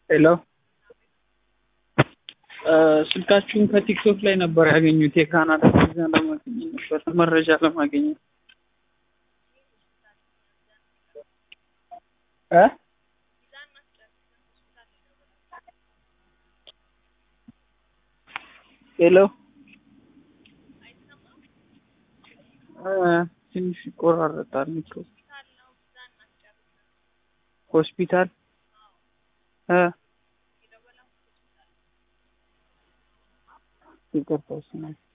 ሄሎ ስልካችሁን ከቲክቶክ ላይ ነበር ያገኙት። የካናዳ ቪዛ ለማግኘት ነበር መረጃ ለማግኘት እ ሄሎ ትንሽ ይቆራረጣል። ሆስፒታል እ ይቅርታ